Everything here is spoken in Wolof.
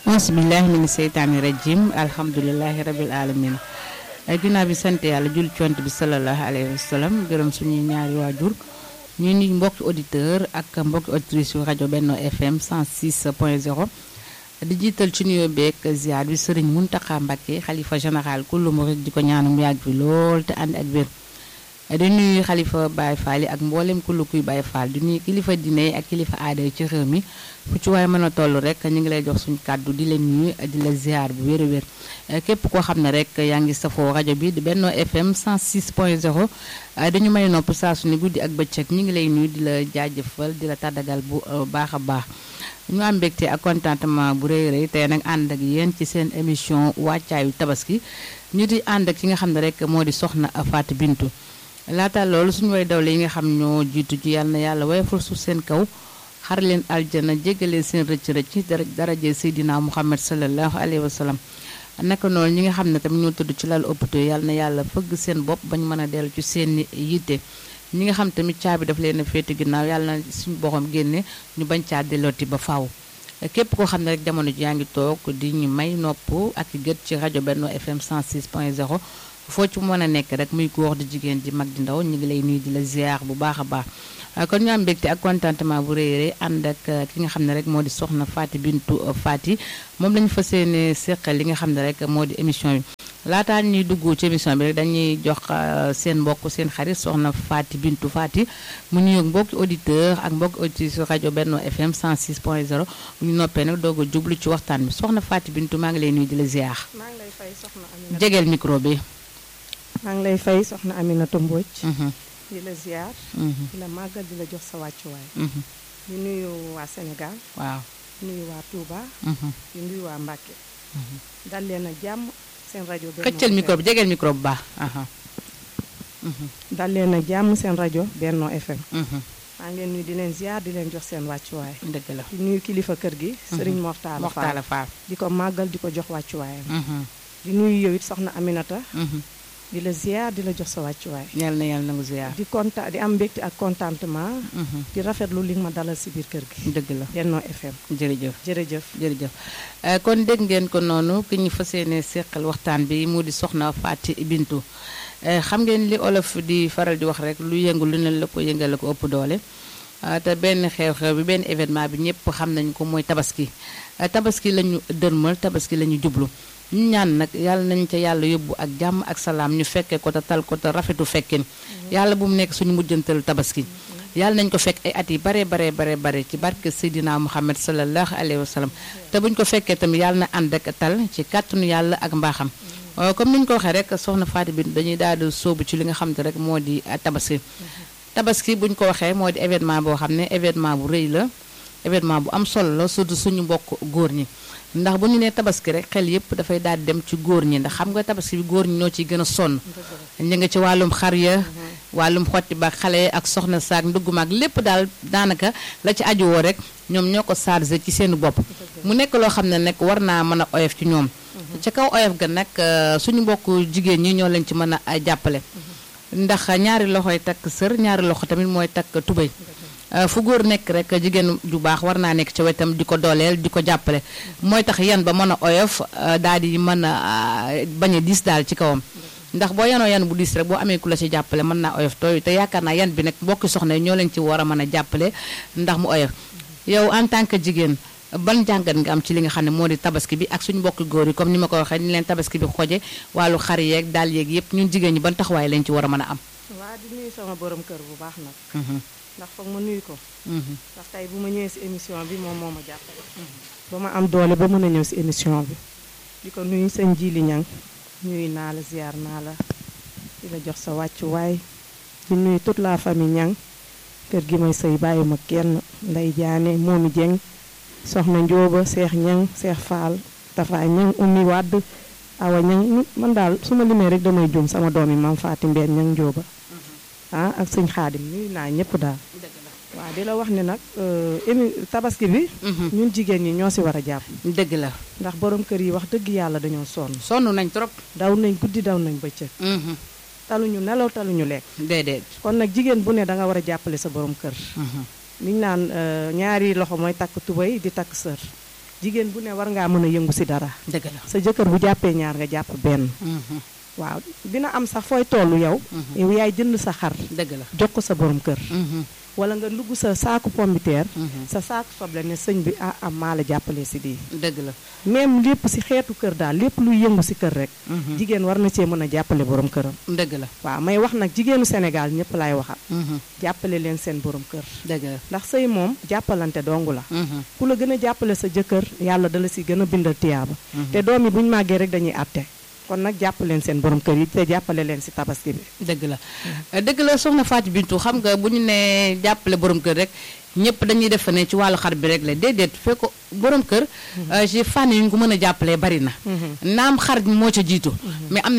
bismillahi mina seytaani rajim alhamdulilahi rabil alamin ginnaaw bi sant yàlla jul cont bi salallahu alayhi wa sallam gërëm suñuy ñaari waajur ñu ni mbokki auditeur ak mbokki auditrice yu rajo Benno FM 106 point 0 di jiital ci nuyoo beeg ziar bi sëriñ Muntaxa Mbàkke xalifa général kullu murid di ko ñaanum yàgg fi lool te ànd ak wér di nuyu xalifa Baye Fall yi ak mboolem kullu kuy Baye Fall di nuyu kilifa diine yi ak kilifa aada yi ci réew mi fu ci waaye mën a toll rek ñu ngi lay jox suñu kàddu di la nuyu di la ziar bu wér a wér képp koo xam ne rek yaa ngi safoo rajo bi di Benno FM 106 point 0 dañu may nopp saa su ne guddi ak bëccëg ñu ngi lay nuyu di la jaajëfal di la tàddagal bu baax a baax ñu am mbégte ak contentement bu rëy rëy tey nag ànd ak yéen ci seen émission wàccaayu tabaski ñu di ànd ak ki nga xam ne rek moo di soxna Fatou Bintou laata loolu suñu way dawle yi nga xam ñoo jiitu ci yàlla na yàlla wayfal suuf seen kaw xar leen aljana jéggaleen seen rëcc rëcc dara daraje Seydina Muhammad sallallahu alayhi wa sallam naka noonu ñi nga xam ne tamit ñoo tudd ci lal hôpital yàlla na yàlla fëgg seen bopp bañ mën a dellu ci seen yitte ñi nga xam tamit caabi daf leen a féete ginnaaw yàlla na suñu boxam génne ñu bañ caa dellooti ba faaw képp koo xam ne rek jamono ji yaa ngi toog di ñu may nopp ak gët ci rajo Benno FM 106 point 0 foo ci mën a nekk rek muy góor di jigéen di mag di ndaw ñu ngi lay nuyu di la ziar bu baax a baax kon ñu am mbégte ak contentement bu rëy rëy ànd ak ki nga xam ne rek moo di soxna Fatou Bintou Faty moom lañu fas yéene seqal li nga xam ne rek moo di émission bi laataa ñuy dugg ci émission bi rek dañuy jox seen mbokk seen xarit soxna Fatou Bintou Faty mu nuyoog mbokki auditeur ak mbokki auditrice rajo Benno FM 106 point 0 bu ñu noppee nag doog a jublu ci waxtaan bi soxna Fatou Bintou maa ngi lay nuyu di la ziar. maa ngi lay fay soxna Aminata jegeel micro bi. maa ngi lay fay soxna Aminata Mbodj. di la ziar. di la màggal di la jox sa wàccuwaay. di nuyu waa Sénégal. waaw di nuyu waa Touba. di nuyu waa Mbacke. dal leen ak jàmm seen rajo. Benno xëccal micro bi jegeel micro bu baax. dal leen ak jàmm seen rajo Benno FM. Mhm. maa ngi leen nuyu di leen ziar di leen jox seen wàccuwaay. dëgg la. di nuyu kilifa kër gi. Serigne Moxtaala Fall Moxtaala Fall. di ko màggal di ko jox wàccuwaayam. Mhm. di nuyu yow it soxna Aminata. Mhm. di la ziar di la jox sa wàccuwaay. yal na yàlla nangu ziar. di konta di am mbégte ak contentement. Mhm. di rafetlu li nga ma dalal si biir kër gi. dëgg la Benno FM jërëjëf. jërëjëf. jërëjëf Eh, kon dégg ngeen ko noonu ki ñu fas yéene seqal waxtaan bi mu di soxna Faty Bintou Eh, xam ngeen li olof di faral di wax rek lu yëngu lu ne la ko yëngal la ko ëpp doole Ah, te benn xew-xew bi benn événement bi ñëpp xam nañ ko mooy tabaski Eh, tabaski la ñu dërmal tabaski la ñu jublu ñu ñaan nag yàlla nañ ca yàlla yóbbu ak jàmm ak salaam ñu fekkee ko te tal ko te rafetu fekkin yàlla bu mu nekk suñu mujjantal tabaski yàlla nañ ko fekk ay at yi bare bare bare bare ci barke Seydina Muhammad sallallahu alayhi wa sallam te buñ ko fekkee tamit yàlla na ànd ak tal ci kàttanu yàlla ak mbaaxam Euh, comme ni ñu ko waxee rek soxna Faty Bintou dañuy daal di sóobu ci li nga xam te rek moo di euh, tabaski tabaski buñ ko waxee moo di événement boo xam ne événement bu rëy la événement bu am solo la surtout suñu mbokk góor ñi ndax bu ñu nee tabaski rek xel yëpp dafay daal di dem ci góor ñi ndax xam nga tabaski bi góor ñi ñoo ciy gën a sonn ñu nga ci wàllum xar ya wàllum xotti ba xale ak soxna saak ndugg maag lépp daal daanaka la ci aju woo rek ñoom ñoo ko chargé ci seen bopp mu nekk loo xam ne nag war naa mën a oyof ci ñoom ca kaw oyof ga nag euh, suñu mbokk jigéen ñi ñoo leen ci mën a ay jàppale ndax ñaari loxoy takk sër ñaari loxo tamit mooy takk tubéy Euh, fu góor nekk rek jigéen ju baax war naa nekk ci wetam di ko dooleel di ko jàppale mooy tax yan ba mën a oyof euh, daal di mën a euh, bañ a diis daal ci kawam ndax boo yanoo yan bu diis rek boo amee ku la ci jàppale mën naa oyof tooy te yaakaar naa yan bi nag mbokki soxna yi ñoo leen ci war a mën a jàppale ndax mu oyof yow en tant que jigéen ban jàngat nga am ci li nga xam ne moo di tabaski bi ak suñu mbokki góor yi comme ni ma ko waxee ni leen tabaski bi xoje wàllu xar yeeg daal yeeg yëpp ñun jigéen ñi ban taxawaay lañ ci war a mën a am waa di nuyu sama borom kër bu baax nag Mhm, ndax foog ma nuyu ko mhm, ndax tey bu ma ñëwee si émission bi moom moo ma jàppale ba ma am doole ba mën a ñëw si émission bi di ko nuyu sëñ Jili Ñang nuyu naa la ziar naa la di la jox sa wàccuwaay di nuyu toute la famille Ñang kër gi may sëy bàyyi ma kenn nday jaane moomi jeng soxna njóoba seex ñang seex faal dafa ñang ummi wàdd awa ñang man daal su ma limee rek damay juum sama doom yi maam faati mbeen ñang njóoba ah ak sëñ xaadim nuyu naa ñëpp daal waaw di la wax ne nag euh, émi tabaski bi mhm. ñun jigéen ñi ñoo si war a jàpp dëgg la ndax borom kër yi wax dëgg yàlla dañoo sonn sonn nañ trop daw nañ guddi daw nañ bëccëg Mhm, taluñu nelaw taluñu lekk déedéet kon nag jigéen bu ne da nga war a jàppale sa borom kër Mhm, liñ naan euh, ñaari loxo mooy takk tubay di takk sër jigéen bu ne war ngaa mën a yëngu si dara dëgg la sa jëkkër bu jàppee ñaar nga jàpp benn waaw dina am sax fooy tollu yow yow yaay jënd sa xar dëgg la jox ko sa borom kër wala nga ndugg sa saaku pombiteer sa saaku soble ne sëñ bi ah am maa la jàppale si di dëgg la même lépp si xeetu kër daal lépp luy yëngu si kër rek jigéen war na cee mën a jàppale borom këram dëgg la waaw may wax nag jigéenu Sénégal ñëpp laay waxal jàppale leen seen borom kër dëgg la ndax sëy moom jàppalante dongu la ku la gën a jàppale sa jëkkër yàlla dala si gën a bindal tiyaaba te doom yi bu ñu màggee rek dañuy àtte kon nag jàppale leen seen borom kër yi te jàppale leen si tabaski bi dëgg la dëgg la soxna Fatou Bintou xam nga bu ñu nee jàppale borom kër rek ñëpp dañuy def ne ci wàllu xar bi rek la déedéet fekk ko borom kër ci fànn yi ñu ko mën a jàppalee bari na naam xar moo ca jiitu mais am na